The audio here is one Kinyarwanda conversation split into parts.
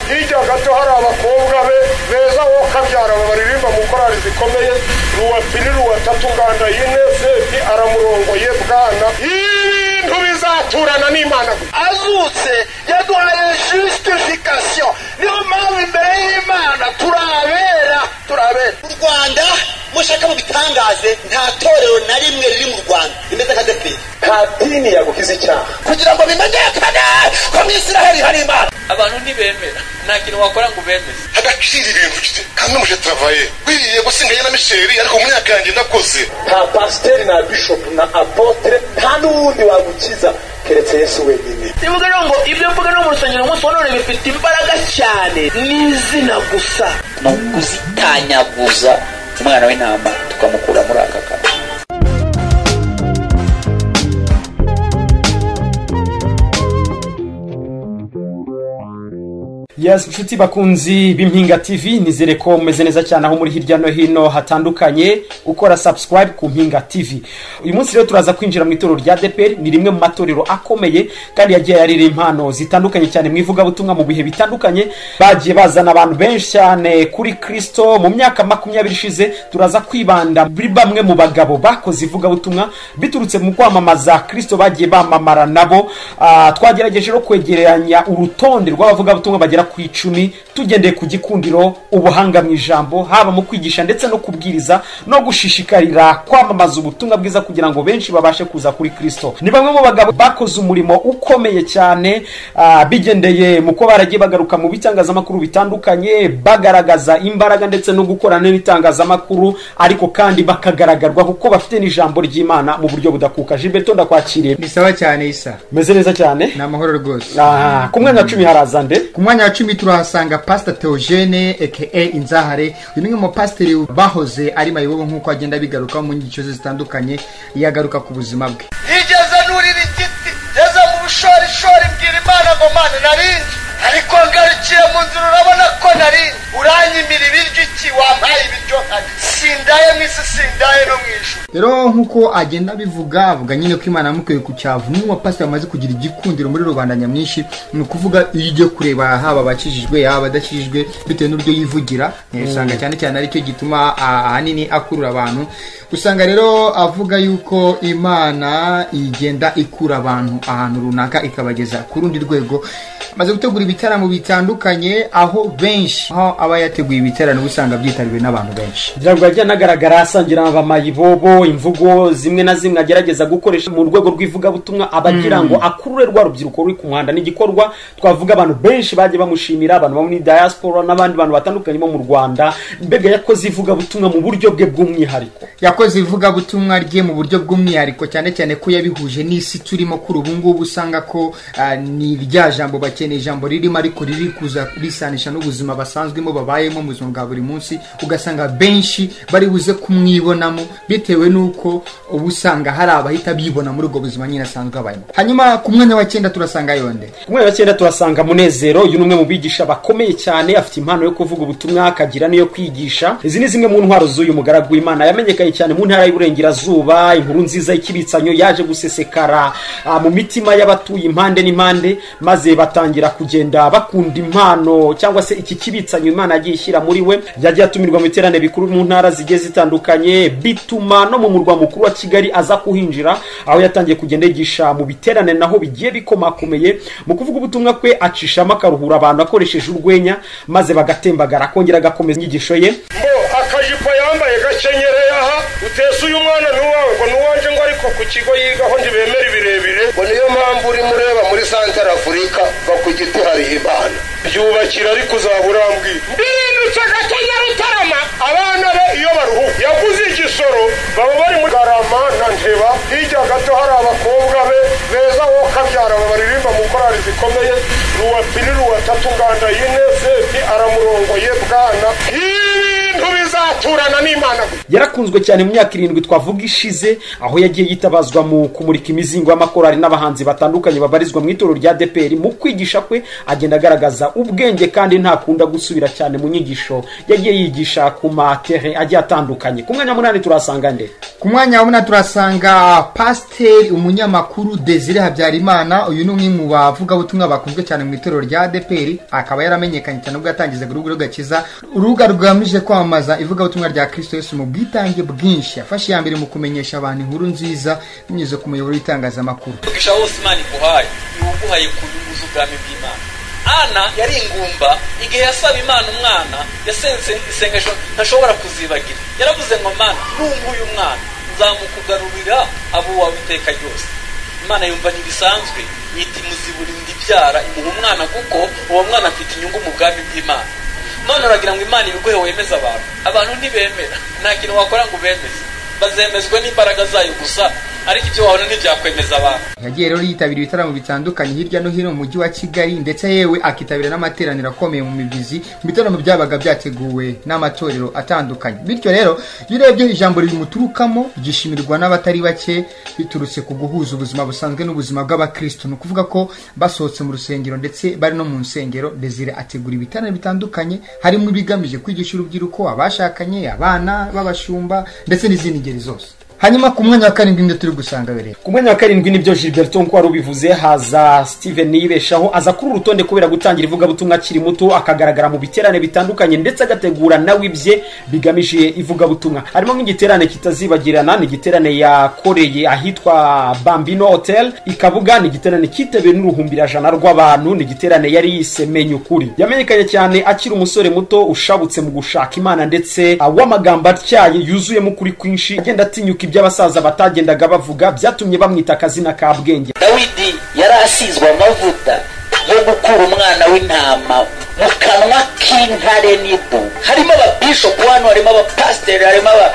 hirya gato hari abakobwa be beza wo kabyara baririmba mu korari zikomeye ruwa pili ruwa tatu nganda yine sepi aramurongoye bwana ibintu bizaturana n'imana gusa azutse yaduhaye justification niyo mpamvu imbere y'imana turabera turabera mu rwanda mushaka mu bitangaze nta torero na rimwe riri mu rwanda rimeze nka deperi nta dini yagukiza icyaha kugira ngo bimenyekane ko mu isiraheli hari imana abantu ntibemera nta kintu wakora ngo ubemeze agaciro ibintu ufite kandi n'umuje travaye wiriye gusigaye na misheri ariko mu myaka yanjye nakoze nta pasiteri na bishopu na apotere nta n'uwundi wagukiza keretse yesu wenyine nivuga rero ngo ibyo mvuga no mu rusengero umunsi wa none bifite imbaraga cyane n'izina gusa ni ukuzitanyaguza umwana w'intama tukamukura muri aka kantu Yes, inshuti bakunzi b'impinga TV nizere ko mumeze neza cyane aho muri hirya no hino hatandukanye ukora subscribe ku mpinga TV uyu munsi rero turaza kwinjira mu itorero rya DPR ni rimwe mu matorero akomeye kandi yagiye yarira impano zitandukanye cyane mu ivugabutumwa mu bihe bitandukanye bagiye bazana abantu benshi cyane kuri Kristo mu myaka makumyabiri ishize turaza kwibanda muri bamwe mu bagabo bakoze ivugabutumwa biturutse mu kwamamaza Kristo bagiye bamamara nabo Ah, twagerageje no kwegeranya urutonde rw'abavugabutumwa bagera ku icumi tugendeye ku gikundiro ubuhanga mu ijambo haba mu kwigisha ndetse no kubwiriza no gushishikarira kwamamaza ubutumwa bwiza kugira ngo benshi babashe kuza kuri kristo ni bamwe mu bagabo bakoze umurimo ukomeye cyane ah, bigendeye mu ko baragiye bagaruka mu bitangazamakuru bitandukanye bagaragaza imbaraga ndetse no gukorana n'itangazamakuru ariko kandi bakagaragarwa kuko bafite n'ijambo ry'imana mu buryo budakuka jibeto ndakwakiriye ni sawa cyane isa meze neza cyane ni amahoro rwose Ah, ku mwanya wa cumi haraza nde ku mwanya wa cumi turahasanga pasita teogene eke inzahare uyu ni umwe mu bapasiteri bahoze ari mayibobo nk'uko agenda abigarukaho mu nyigisho ze zitandukanye yagaruka ku buzima bwe yigeze nurira igiti yageze mu bushorishori mbwira imana ngo mana narinze ariko ngarukiye mu nzira urabona ko narinze uranyimira ibiryo iki wampaye ibiryo nkarya sindaye mu isi sindaye no mu ijuru rero nk'uko agenda abivuga avuga nyine ko imana yamukwiye ku cyavu n'umwe mu bapasiteri bamaze kugira igikundiro muri rubanda nyamwinshi ni ukuvuga iyo ugiye kureba haba abakijijwe yaba abadakijijwe bitewe n'uburyo yivugira eh, usanga cyane cyane aricyo gituma ah, ahanini akurura abantu usanga rero avuga yuko imana igenda ikura abantu ahantu runaka ikabageza ku rundi rwego amaze gutegura ibitaramo bitandukanye aho benshi aho aba yateguye ibitaramo uba usanga byitabiriwe n'abantu benshi kugira ngo yajye anagaragara asangira abamayibobo imvugo zimwe na zimwe agerageza gukoresha mu rwego rw'ivugabutumwa aba agira ngo akurure rwa rubyiruko ruri ku muhanda ni igikorwa twavuga abantu benshi bagiye bamushimira abantu bo muri diaspora n'abandi bantu batandukanye bo mu rwanda mbega yakoze ivugabutumwa mu buryo bwe bw'umwihariko yakoze ivugabutumwa rye mu buryo bw'umwihariko cyane cyane ko yabihuje n'isi turimo kuri ubu ngubu usanga ko ah, ni rya jambo bakeneye ijambo ririmo ariko riri kuza risanisha n'ubuzima basanzwemo babayemo mu buzima bwa buri munsi ugasanga benshi bari buze kumwibonamo bitewe n'uko uba usanga hari abahita bibona muri ubwo buzima nyine asanzwe abayemo hanyuma ku mwanya wa cyenda turasanga yonde ku mwanya wa cyenda turasanga munezero uyu ni umwe mu bigisha bakomeye cyane afite impano yo kuvuga ubutumwa akagira n'iyo kwigisha izi ni zimwe mu ntwaro z'uyu mugaragu w'imana yamenyekanye cyane mu ntara y'uburengerazuba inkuru nziza y'ikibitsanyo yaje gusesekara ah, mu mitima y'abatuye impande n'impande maze batangira kugenda bakunda impano cyangwa se iki kibitsanyo imana yagiye ishyira muri we yagiye atumirwa mu iterane bikuru mu ntara zigiye zitandukanye bituma no mu murwa mukuru wa kigali aza kuhinjira aho yatangiye kugenda yigisha mu biterane naho bigiye bikomakomeye mu kuvuga ubutumwa kwe acishamo akaruhura abantu akoresheje urwenya maze bagatembagara akongera agakomeza inyigisho ye mbo akajipo yambaye gakenyereye aha utese uyu mwana ni uwawe ngo ni uwanjye ngo ariko ku kigo yigaho ntibemera ibirebire ngo niyo mpamvu urimo ureba muri santara afurika ngo ku giti hari imana byubakira ariko uzaburambwira mbirindutse agatanya rutarama abana be iyo baruhuka yaguze igisoro baba bari muri garama na nteba hirya gato hari abakobwa be beza wo kabyara baririmba mu korari zikomeye ruwa pili ruwa tatu nganda yine sepi aramurongoye bwana ibintu bizatura turana n'imana gusa yarakunzwe cyane mu myaka irindwi twavuga ishize aho yagiye yitabazwa mu kumurika imizingo y'amakorali n'abahanzi batandukanye babarizwa mu itorero rya deperi mu kwigisha kwe agenda agaragaza ubwenge kandi ntakunda gusubira cyane mu nyigisho yagiye yigisha ku matere agiye atandukanye ku mwanya munani turahasanga nde ku mwanya wa munani turasanga pasiteri umunyamakuru desire habyarimana uyu ni umwe mu bavugabutumwa bakunzwe cyane mu itorero rya adeperi akaba yaramenyekanye cyane ubwo yatangizaga urubuga rugakiza urubuga rugamije kwamamaza ivugabutumwa rya kirisito yesu mu bwitange bwinshi yafashe iya mbere mu kumenyesha abantu inkuru nziza binyuze ku muyoboro w'itangazamakuru umugisha wose imana iguhaye iwuguhaye ku nyungu z'ubwami bw'imana ana yari ingumba igihe yasaba imana umwana yasenze isengesho ntashobora kuzibagira yaravuze ngo mana nunguye umwana nzamukugarurira abo wawe iteka ryose imana yumva ntibisanzwe yita imuziburinde ibyara imuha umwana kuko uwo mwana afite inyungu mu bwami bw'imana none uragira ngo imana ibiguhe wemeze abantu abantu ntibemera nta kintu wakora ngo ubemeze bazemezwa n'imbaraga zayo gusa ariko ibyo wabona ntibyakwemeza abantu yagiye rero yitabira ibitaramo bitandukanye hirya no hino mu mujyi wa kigali ndetse yewe akitabira n'amateraniro akomeye mu mibyizi mu bitaramo byabaga byateguwe n'amatorero atandukanye bityo rero iyo urebye ijambo rimuturukamo ryishimirwa n'abatari bake biturutse ku guhuza ubuzima busanzwe n'ubuzima bw'abakristo ni ukuvuga ko basohotse mu rusengero ndetse bari no mu nsengero desire ategura ibitaramo bitandukanye harimo ibigamije kwigisha urubyiruko abashakanye abana b'abashumba ndetse n'izindi ngeri zose hanyuma ku mwanya wa karindwi nibyo turi gusanga bereye ku mwanya wa karindwi nibyo gilbert nkuko wari ubivuze haza steven yibeshaho aza kuri uru rutonde kubera gutangira ivugabutumwa akiri muto akagaragara mu biterane bitandukanye ndetse agategura nawe ibye bigamije ivugabutumwa harimo nk'igiterane kitazibagirana ni igiterane yakoreye ahitwa bambino hotel ikabuga ni igiterane kitewe n'uruhumbirajana rw'abantu ni igiterane yari yise menya ukuri yamenyekanye cyane akiri umusore muto ushabutse mu gushaka imana ndetse ah, w'amagambo atyaye yuzuyemo ukuri kwinshi agenda atinyuka ibyo abasaza batagendaga bavuga byatumye bamwita akazina ka bwenge dawidi yari asizwe amavuta yo gukura umwana w'intama mu kanwa k'intare n'idu harimo ababishopu hano harimo abapasiteri harimo aba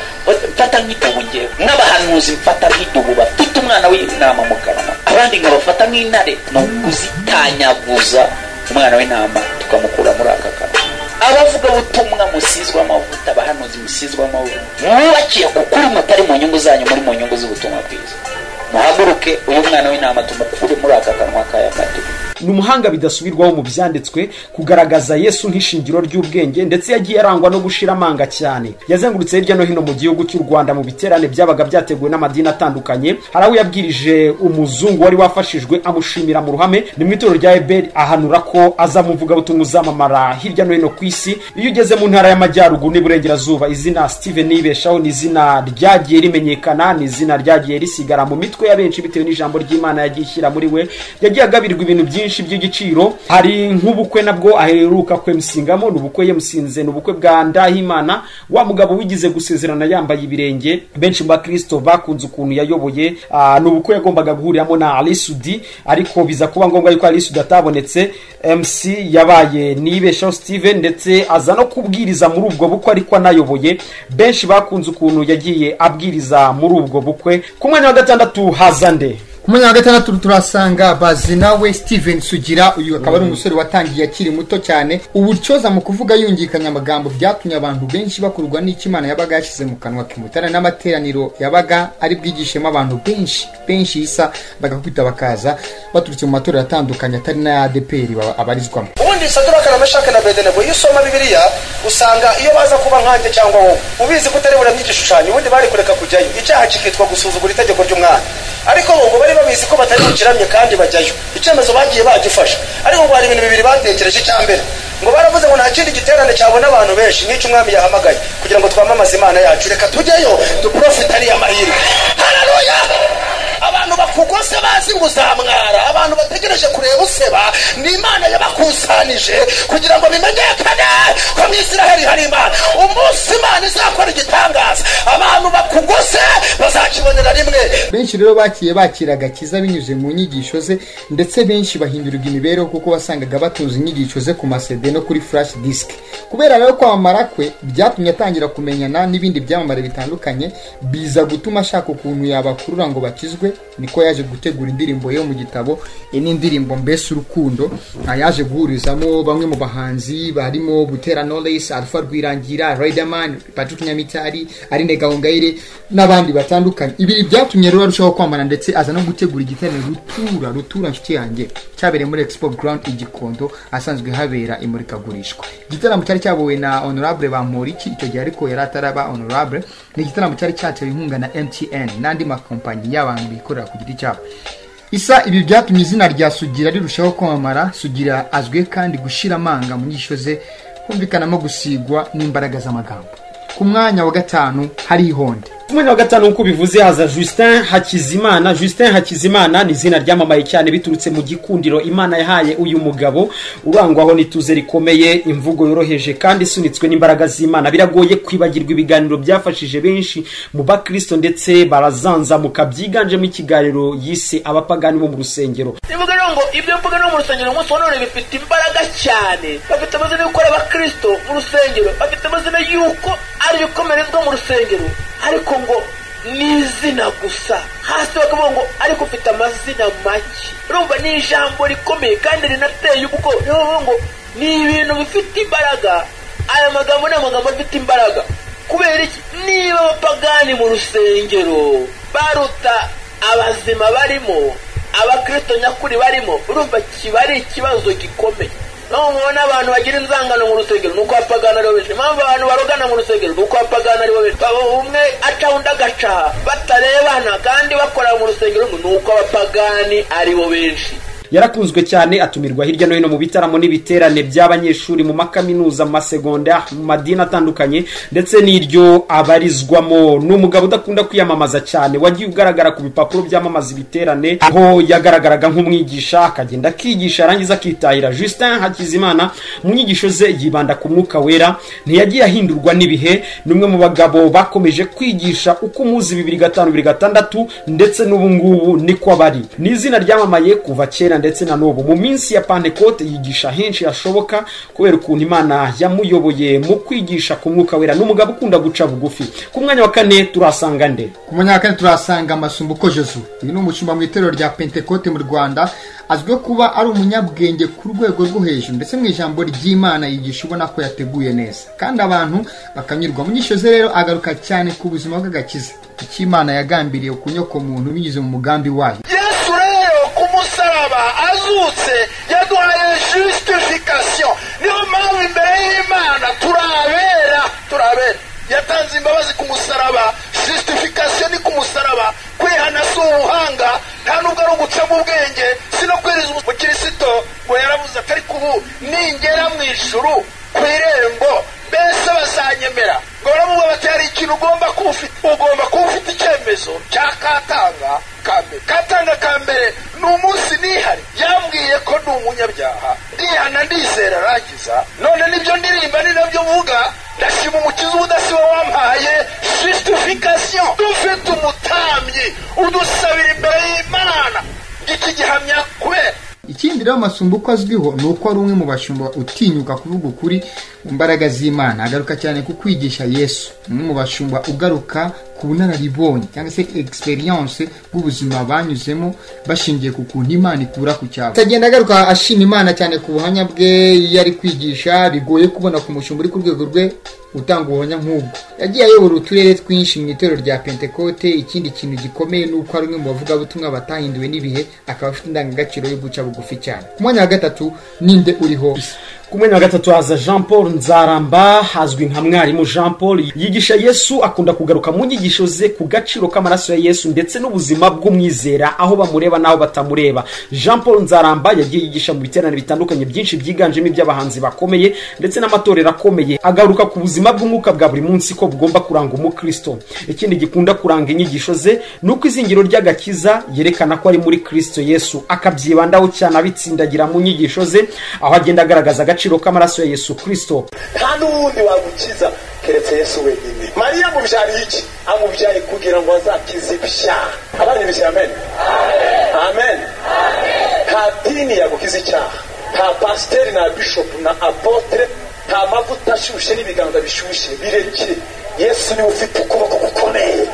mfata nk'idubu ngewe n'abahanuzi mfata nk'idubu bafite umwana w'intama mu kanwa abandi nkabafata nk'intare ni ukuzitanyaguza umwana w'intama tukamukura muri aka kanwa abavuga butumwa musizwe amavuta abahanuzi musizwe amavuta mwubakiye ku kuri mutari mu nyungu zanyu muri mu nyungu z'ubutumwa bwiza muhaguruke uyu mwana w'intama tumukure muri aka kanwa kaya kadubu ni umuhanga bidasubirwaho mu byanditswe kugaragaza yesu nk'ishingiro ry'ubwenge ndetse yagiye arangwa no gushira amanga cyane yazengurutse hirya no hino mu gihugu cy'u rwanda mu biterane byabaga byateguwe n'amadini atandukanye hari aho yabwirije umuzungu wari wafashijwe amushimira mu ruhame ni mu itorero rya eberi ahanura ko azamuvugabutumwa uzamamara hirya no hino ku isi iyo ugeze mu ntara y'amajyaruguru n'iburengerazuba izina steven nibeshaho ni izina ryagiye rimenyekana ni izina ryagiye risigara mu mitwe ya benshi bitewe n'ijambo ry'imana yagiye ishyira muri we yagiye agabirwa ibintu byinshi byinshi by'igiciro hari nk'ubukwe nabwo aheruka kwemusingamo ni ubukwe yamusinze ni ubukwe bwa ndahimana wa mugabo wigize gusezerana yambaye ibirenge benshi mu bakristo bakunze ukuntu yayoboye ah, ni ubukwe yagombaga guhuriramo na arisudi ariko biza kuba ngombwa yuko arisudi atabonetse mc yabaye nibeshaho steven ndetse aza no kubwiriza muri ubwo bukwe ariko anayoboye benshi bakunze ukuntu yagiye abwiriza muri ubwo bukwe ku mwanya wa gatandatu haza nde ku mwanya wa gatandatu turasanga bazinawe steven sugira uyu akaba ari umusore watangiye akiri muto cyane ubutyoza mu kuvuga yungikanya amagambo byatumye abantu benshi bakurwa n'icyo imana yabaga yashyize mu kanwa kimutana n'amateraniro yabaga ari bwigishemo abantu benshi benshi isa bagakubita bakaza baturutse mu matorero atandukanye atari n'aya adeperi baba- abarizwamo ubundi saduraka na meshake na bedenego iyo usoma bibiliya usanga iyo baza kuba nkanjye cyangwa wowe ubizi ko utari buramye igishushanyo ubundi bari kureka kujyayo icyaha kikitwa gusuzugura itegeko ry'umwana ariko bo ngo bari babizi ko batari bukiramye kandi bajyayo icyemezo bagiye bagifasha ariko ngo hari ibintu bibiri batekereje icya mbere ngo baravuze ngo nta kindi giterane cyabona abantu benshi n'icyo umwami yahamagaye kugira ngo twamamaze imana yacu reka tujyeyo duprofite ariya mahirwe hararuya abantu bakugose bazi ngo uzamwara abantu bategereje kureba useba ni imana yabakusanije kugira ngo bimenyekane ko mu isiraheli hari imana umunsi imana izakora igitangaza abantu bakugose bazakibonera rimwe benshi benshi rero bakiye bakira agakiza binyuze mu nyigisho ze ndetse benshi bahindurirwa imibereho kuko wasangaga batunze inyigisho ze ku masede no kuri flash disk kubera rero kwamamara kwe byatumye atangira kumenyana n'ibindi byamamare bitandukanye biza gutuma ashaka ukuntu yabakurura ngo bakizwe niko yaje gutegura indirimbo yo mu gitabo iyi ni indirimbo mbese urukundo aha yaje guhurizamo bamwe mu bahanzi barimo butera knowless alpha rwirangira riderman patrick nyamitari arine gahongayire n'abandi batandukanye ibi byatumye rero arushaho kwamana ndetse aza no gutegura igiterane rutura rutura nshuti yanjye cyabereye muri expo ground i gikondo ahasanzwe habera imurikagurishwa igitaramo cyari cyabowe na honorable bamporiki icyo gihe ariko yari ataraba honorable ni igitaramo cyari cyatewe inkunga na mtn n'andi makompanyi y'abantu bikorera ku giti cyabo isa ibi byatumye izina rya sugira rirushaho kwamamara sugira azwiho kandi gushira amanga mu nyigisho ze humvikanamo gusigwa n'imbaraga z'amagambo ku mwanya wa gatanu hari ihonde Ku mwanya wa gatanu nk'uko bivuze haza Justin Hakizimana Justin Hakizimana ni izina ryamamaye cyane biturutse mu gikundiro Imana yahaye uyu mugabo urangwaho n'ituze rikomeye imvugo yoroheje kandi isunitswe n'imbaraga z'Imana biragoye kwibagirwa ibiganiro byafashije benshi mu bakristo ndetse barazanzamuka byiganjemo ikiganiro yise abapagani bo mu rusengero rivuga rero ngo ibyo mvuga no mu rusengero umunsi wa none bifite imbaraga cyane bafite amazina y'uko ari abakristo mu rusengero bafite amazina y'uko ari ibikomerezwa mu rusengero ariko ngo ni izina gusa hasi bakavuga ngo ariko ufite amazina make urumva ni ijambo rikomeye kandi rinateye ubwoba niyo bavuga ngo ni ibintu bifite imbaraga aya magambo ni amagambo afite imbaraga kubera iki niba abapagani mu rusengero baruta abazima barimo abakristo nyakuri barimo urumva kiba ari ikibazo gikomeye naho mubona abantu bagira inzangano mu rusengero ni uko abapagani aribo benshi impamvu abantu barogana mu rusengero ni uko abapagani aribo benshi baba umwe aca undi agaca batarebana kandi bakorera mu rusengero ni uko abapagani aribo benshi yarakunzwe cyane atumirwa hirya no hino mu bitaramo n'ibiterane by'abanyeshuri mu makaminuza mu masegonda mu madini atandukanye ndetse n'iryo abarizwamo ni umugabo udakunda kwiyamamaza cyane wagiye ugaragara ku bipapuro byamamaza ibiterane aho yagaragaraga nk'umwigisha akagenda akigisha yarangiza akitahira Justin Hakizimana mu nyigisho ze yibanda ku mwuka wera ntiyagiye ahindurwa n'ibihe ni umwe mu bagabo bakomeje kwigisha uko umuzi bibiri gatanu bibiri gatandatu ndetse n'ubu ngubu niko bari ni izina ryamamaye kuva kera kera ndetse na n'ubu mu minsi ya pantekote yigisha henshi hashoboka kubera ukuntu imana yamuyoboye mu kwigisha ku mwuka wera n'umugabo ukunda guca bugufi ku mwanya wa kane turasanga nde ku mwanya wa kane turahasanga amasumbuko jesu uyu ni umushumba mu itorero rya pentekote mu rwanda azwiho kuba ari umunyabwenge ku rwego rwo hejuru ndetse mu ijambo ry'imana yigisha ubona ko yateguye neza kandi abantu bakanyurwa mu nyigisho ze rero agaruka cyane ku buzima bw'agakiza icyo imana yagambiriye kunyoko muntu binyuze mu mugambi wayo yesu rero ku musaraba azutse yaduhaye justification niyo mpamvu imbere y'imana turabera turabera yatanze imbabazi ku musaraba justification ni ku musaraba kwihana si ubuhanga nta nubwo ari ugucamo ubwenge si no kwiriza umukristo ngo yaravuze ati ariko ubu ningera mu ijuru ku irembo mbese bazanyemera ngo baravuga bati hari ikintu ugomba kuba ufite ugomba kuba ufite icyemezo cya katanga ka mbere katanga ka mbere ni umunsi nihari yambwiye ko ndi umunyabyaha ndihana ndizera arangiza none nibyo ndirimba ni nabyo mvuga ndashima umukiza ubudasiba wampaye justification dufite umutambyi udusabira imbere y'imana iki gihamya kubera ikindi rero amasumbuko azwiho ni uko ari umwe mu bashumba utinyuka kuvuga ukuri mu mbaraga z'imana agaruka cyane ku kwigisha yesu umwe mu bashumba ugaruka ku bunararibonye cyangwa se experience bw'ubuzima banyuzemo bashingiye ku kuntu imana ikura ku cyabo agenda agaruka ashima imana cyane ku buhamya bwe iyo ari kwigisha bigoye kubona ku mushumba uri ku rwego rwe utanga ubuhamya nk'ubwo yagiye ayobora uturere twinshi mu itorero rya pentekote ikindi kintu gikomeye ni uko ari umwe mu bavugabutumwa batahinduwe n'ibihe akaba afite indangagaciro yo guca bugufi cyane ku mwanya wa gatatu ninde uriho ku mwanya wa gatatu haza jean paul nzaramba hazwi nka mwarimu jean paul yigisha yesu akunda kugaruka mu nyigisho ze ku gaciro k'amaraso ya yesu ndetse n'ubuzima bw'umwizera aho bamureba n'aho batamureba jean paul nzaramba yagiye yigisha mu biterane bitandukanye byinshi byiganjemo iby'abahanzi bakomeye ndetse n'amatorero akomeye agaruka ku buzima bw'umwuka bwa buri munsi ko bugomba kuranga umukristo ikindi gikunda kuranga inyigisho ze ni uko izingiro ry'agakiza yerekana ko ari muri kristo yesu akabyibandaho cyane abitsindagira mu nyigisho ze aho agenda agaragaza n'agaciro k'amaraso ya yesu kirisito nta n'uwundi wagukiza keretse yesu wenyine mariya amubyaye iki amubyaye kugira ngo azakize ibyaha abana ibishyira amen amen nta dini yagukiza icyaha nta pasiteri na bishopu na apotere nta mavuta ashyushye n'ibiganza bishyushye birekire yesu niwe ufite ukuboko gukomeye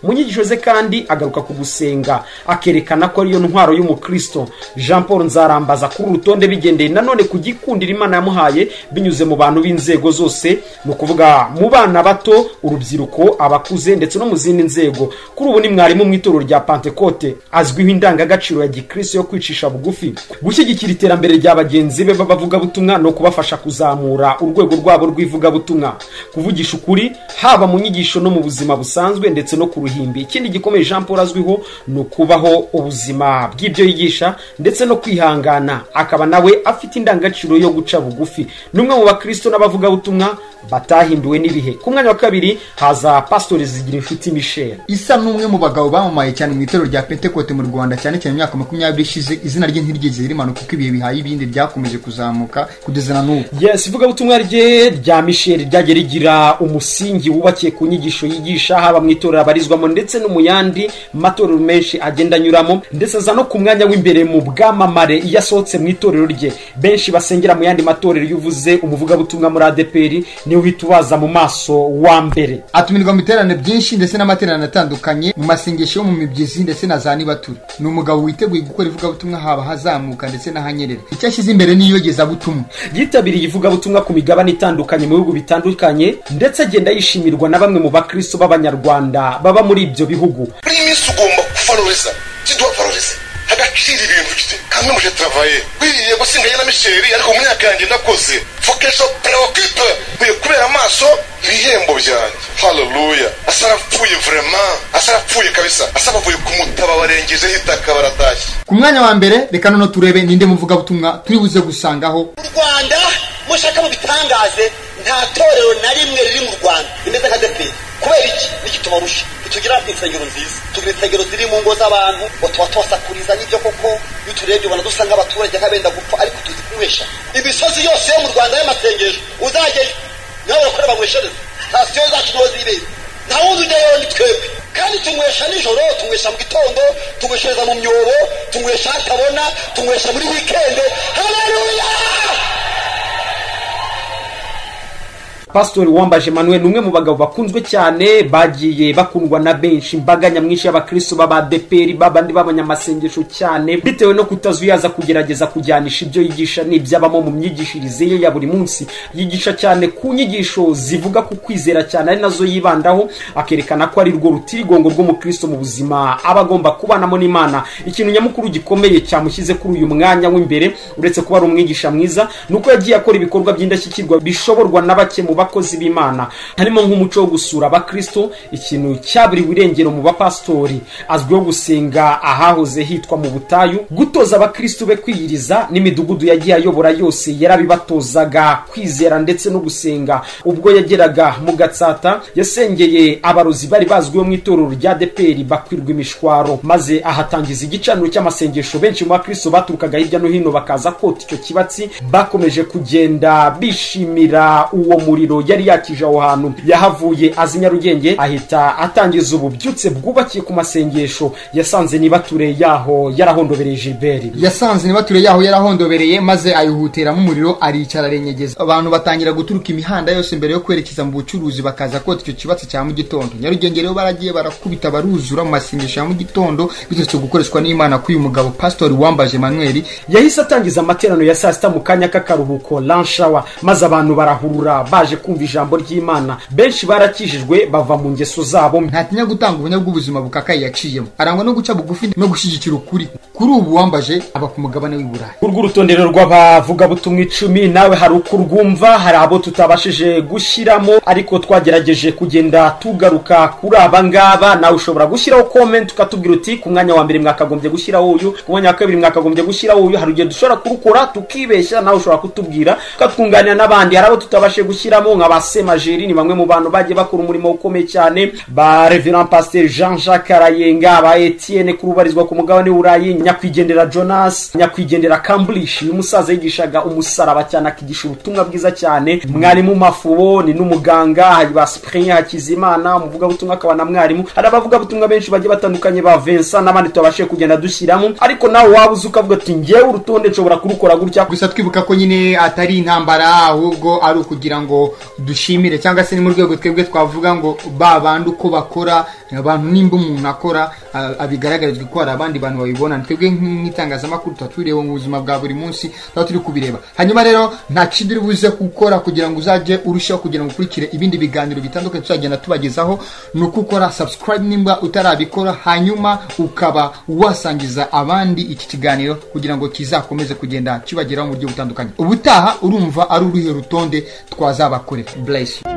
mu nyigisho ze kandi agaruka ku gusenga akerekana ko ariyo ntwaro y'umukristo jean paul nzarambaza kuri uru rutonde bigendeye nanone ku gikundiro imana yamuhaye binyuze mu bantu b'inzego zose ni ukuvuga mu bana bato urubyiruko abakuze ndetse no mu zindi nzego kuri ubu ni mwarimu mu itorero rya pantekote azwiho indangagaciro ya gikristo yo kwicisha bugufi gushyigikira iterambere rya bagenzi be b'abavugabutumwa no kubafasha kuzamura urwego rwabo rw'ivugabutumwa kuvugisha ukuri haba mu nyigisho no mu buzima busanzwe ndetse no ku ruhimbi ikindi gikomeye jean paul azwiho ni ukubaho ubuzima bw'ibyo yigisha ndetse no kwihangana akaba nawe afite indangagaciro yo guca bugufi ni umwe mu bakristo n'abavugabutumwa batahinduwe n'ibihe ku mwanya wa kabiri haza pasitori zigira inshuti michel isa n'umwe mu bagabo bamamaye cyane mu itorero rya pentekote mu rwanda cyane cyane mu myaka makumyabiri ishize izina rye ntirigeze rimanuka kuko ibihe bihaye ibindi byakomeje kuzamuka kugeza na n'ubu yes ivugabutumwa rye rya michel ryagiye rigira umusingi wubakiye ku nyigisho yigisha haba mu itorero abarizwamo ndetse no mu yandi matorero menshi agenda anyuramo ndetse aza no ku mwanya w'imbere mu bwamamare iyo asohotse mu itorero rye benshi basengera mu yandi matorero iyo uvuze umuvugabutumwa muri adeperi niwe uhita ubaza mu maso wa mbere atumirwa mu iterane byinshi ndetse n'amaterane atandukanye mu masengesho yo mu mibyizi ndetse na za nibature ni umugabo witeguye gukora ivugabutumwa haba hazamuka ndetse n'ahanyerera icyo ashyize imbere ni iyogezabutumwa yitabiriye ivugabutumwa ku migabane itandukanye mu bihugu bitandukanye ndetse agenda yishimirwa na bamwe mu bakristo b'abanyarwanda baba muri ibyo bihugu muri iyi minsi ugomba kufaruriza kiduha faruriza agaciro ibintu gite kamwe muje travaye biriye gusinganye na misheri ariko mu myaka yanjye nakoze fokesho preocupe nkwiye kubera amaso ibihembo byanjye haleluya asa arapfuye vrema asa arapfuye kabisa asa bavuye kumutaba barengejeho itaka baratashye ku mwanya wa mbere reka noneho turebe ninde muvugabutumwa turi buze gusangaho mu rwanda mushaka mubitangaze nta torero na rimwe riri mu rwanda rimeze nka deperi kubera iki n'igituma rusha ntitugira insengero nziza tugira insengero ziri mu ngo z'abantu ngo tuba tubasakuriza n'ibyo koko iyo turebye ubona dusa nk'abaturage nk'abenda gupfa ariko tuzi kubesha imisozi yose yo mu rwanda y'amasengesho uzajyayo nawe urakorera banyweshereza sitasiyo zacu niho zibera nta wundi ujyayo ni twebwe kandi tunywesha nijoro tunywesha mu gitondo tunyweshereza mu myobo tunywesha hatabona tunywesha muri wikende haleluya pasitori wambaje manuel ni umwe mu bagabo bakunzwe cyane bagiye bakundwa na benshi imbaga nyamwinshi y'abakristo b'abadeperi b'abandi b'abanyamasengesho cyane bitewe no kutazuyaza kugerageza kujyanisha ibyo yigisha n'ibyabamo mu myigishirize ye ya buri munsi yigisha cyane ku nyigisho zivuga ku kwizera cyane ari nazo yibandaho akerekana ko ari rwo rutirigongo rw'umukristo mu buzima aba agomba kubanamo n'imana ikintu nyamukuru gikomeye cyamushyize kuri uyu mwanya w'imbere uretse kuba ari umwigisha mwiza ni uko yagiye akora ibikorwa by'indashyikirwa bishoborwa na bake mu bakozi b'imana harimo nk'umuco wo gusura abakristo ikintu cya buri birengero mu bapasitori azwiho gusenga ahahoze hitwa mu butayu gutoza abakristo be kwiyiriza n'imidugudu yagiye ayobora yose yarabibatozaga kwizera ndetse no gusenga ubwo yageraga mu gatsata yasengeye abarozi bari bazwiho mu itorero rya deperi bakwirwa imishwaro maze ahatangiza igicaniro cy'amasengesho benshi mu bakristo baturukaga hirya no hino bakaza kota icyo kibatsi bakomeje kugenda bishimira uwo muriro muriro yari yakije aho hantu yahavuye azi nyarugenge ahita atangiza ububyutse bwubakiye ku masengesho yasanze nibature yaho yarahondobereye gilbert yasanze nibature yaho yarahondobereye maze ayihutiramo umuriro aricara arenyegeza abantu batangira guturuka imihanda yose mbere yo kwerekeza mu bucuruzi bakaza kota icyo kibatsi cya mu gitondo nyarugenge rero baragiye barakubita baruzura mu masengesho ya mu gitondo biturutse gukoreshwa n'imana k'uyu mugabo pasitori wambaje manuel yahise atangiza amateraniro ya saa sita mu kanya k'akaruhuko lanshawa maze abantu barahurura baje kumva ijambo ry'imana benshi barakijijwe bava mu ngeso zabo mbi ntatinya gutanga ubunya bw'ubuzima bukakaye yaciyemo arangwa no guca bugufi no gushyigikira ukuri kuri ubu wambaje aba ku mugabane w'i burayi urwo urutonde rero rw'abavugabutumwa icumi nawe hari uko urwumva hari abo tutabashije gushyiramo ariko twagerageje kugenda tugaruka kuri aba ngaba nawe ushobora gushyiraho komenti ukatubwira uti ku mwanya wa mbere mwakagombye gushyiraho uyu ku mwanya wa kabiri mwakagombye gushyiraho uyu hari igihe dushobora kurukora tukibeshya nawe ushobora kutubwira ukatwunganira n'abandi hari abo tutabashije gushyiramo abadamu nka ba semajeri ni bamwe mu bantu bagiye bakora umurimo ukomeye cyane ba reverand pasteur jean jacques arayenga ba etienne kurubarizwa ku mugabane w'uburayi nyakwigendera jonas nyakwigendera kambulishi uyu musaza yigishaga umusaraba cyane akigisha ubutumwa bwiza cyane mwarimu mafubo ni n'umuganga hari ba cyprien hakizimana umuvugabutumwa akaba na mwarimu hari abavugabutumwa benshi bagiye batandukanye ba vincent n'abandi twabashije kugenda dushyiramo ariko nawe waba uzi ukavuga ati ngewe urutonde nshobora kurukora gutya gusa twibuka ko nyine atari intambara ahubwo ari ukugira ngo dushimire cyangwa se ni mu rwego twebwe twavuga ngo ba bandi uko bakora abantu nimba umuntu akora a- abigaragarizwa ko hari abandi bantu babibona twebwe nk'itangazamakuru tuba tubireba mu buzima bwa buri munsi tuba turi kubireba hanyuma rero nta kindi uri buze gukora kugira ngo uzajye urushaho kugira ngo ukurikire ibindi biganiro bitandukanye tuzagenda tubagezaho ni uko ukora subscribe nimba utarabikora hanyuma ukaba wasangiza abandi iki kiganiro kugira ngo kizakomeze kugenda kibageraho mu buryo butandukanye ubutaha urumva ari uruhe rutonde twazabakorera bless you